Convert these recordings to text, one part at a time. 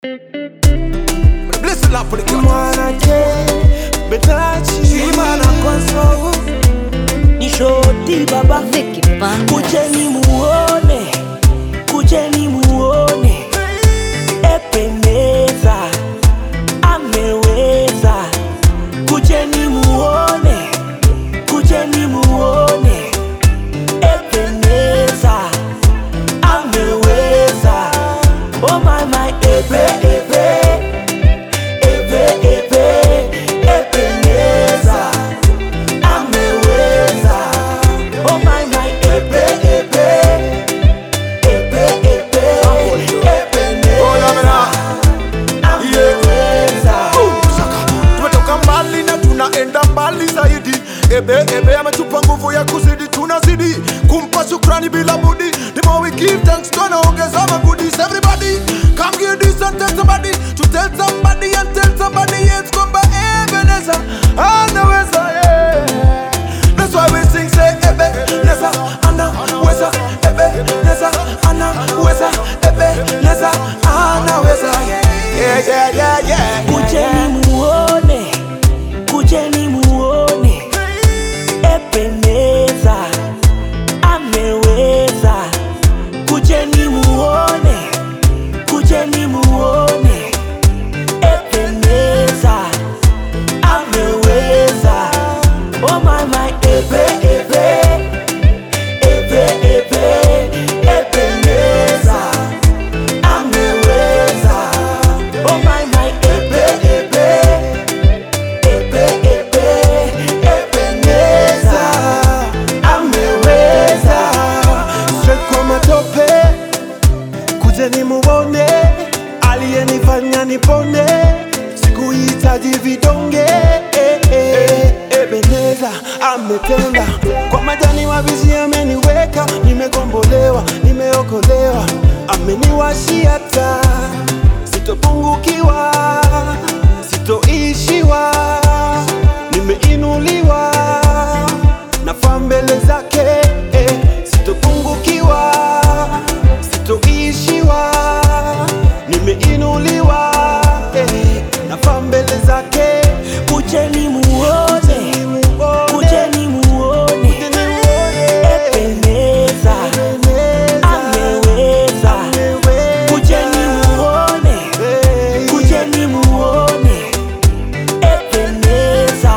Bless the Lord for the cut. mwanake betachi Shimana kwaso ni shoti baba Vicky Bandas. kujeni muone kujeni muone ependeza ameweza kujeni muone kujeni muone ependeza ameweza oh my my epe epe epe epe ependeza ameweza oh my my epe epe epe epe ependeza ameweza tumetoka mbali na tunaenda mbali zaidi ebe ebe ametupa nguvu ya kuzidi tunazidi kumpa shukrani bila budi the more we give thanks tunaongeza magudis everybody come give this and tell somebody to tell somebody and tell somebody yes kwamba ebeneza anaweza yeah that's why we sing say ebe neza anaweza ebe neza anaweza ebe neza anaweza yeah yeah yeah yeah kujeni muone kujeni muone ependeza ameweza kujeni muone kujeni muone ependeza ameweza oh my my epe epe epe epe ependeza ameweza oh my my epe epe epe epe ependeza ameweza straight kwa matope kujeni muone aliyenifanya nipone sikuhitaji vidonge eh, eh, ebeneza ametenda kwa majani mabichi ameniweka nimekombolewa nimeokolewa ameniwashia taa sitopungukiwa sitoishiwa nimeinuliwa nafaa mbele zake eh, sitopungukiwa sitoishiwa nimeinuliwa eh, nafaa mbele zake kujeni muone kujeni muone ependeza ameweza kujeni muone kujeni muone ependeza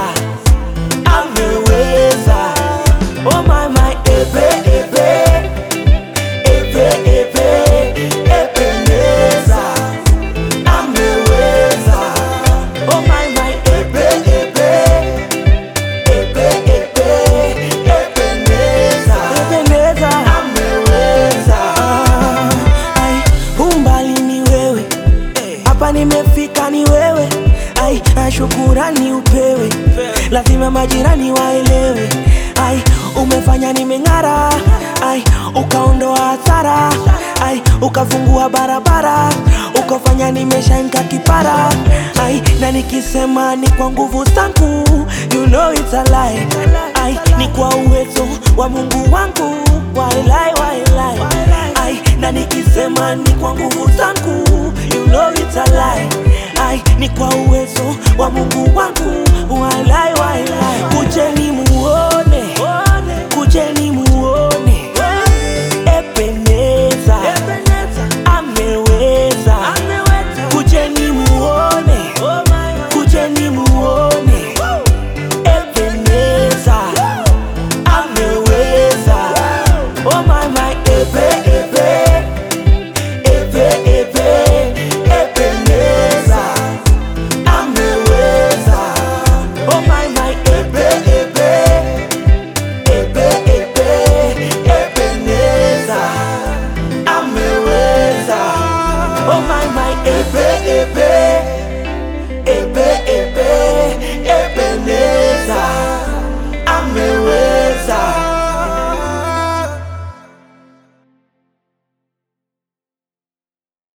ameweza oh my my epe epe epe epe ependeza ameweza oh my my epe epe epe epe ependeza ependeza ameweza ai umbali ni wewe hapa nimefika ni wewe ai na shukurani upewe lazima majirani waelewe ai umefanya nimeng'ara ai ukaondoa hasara ai ukafungua barabara ukafanya nimeshainka kipara ai na nikisema ni kwa nguvu zangu you know it's a lie ai ni kwa uwezo wa mungu wangu wailai wailai ai na nikisema ni kwa nguvu zangu you know it's a lie ai ni kwa uwezo wa mungu wangu wailai wailai kujeni muone kujeni muone ependeza ameweza kujeni muone kujeni muone ependeza ameweza oh my my epe epe epe epe ependeza ameweza oh my my epe epe epe epe ependeza ameweza oh my my epe epe epe epe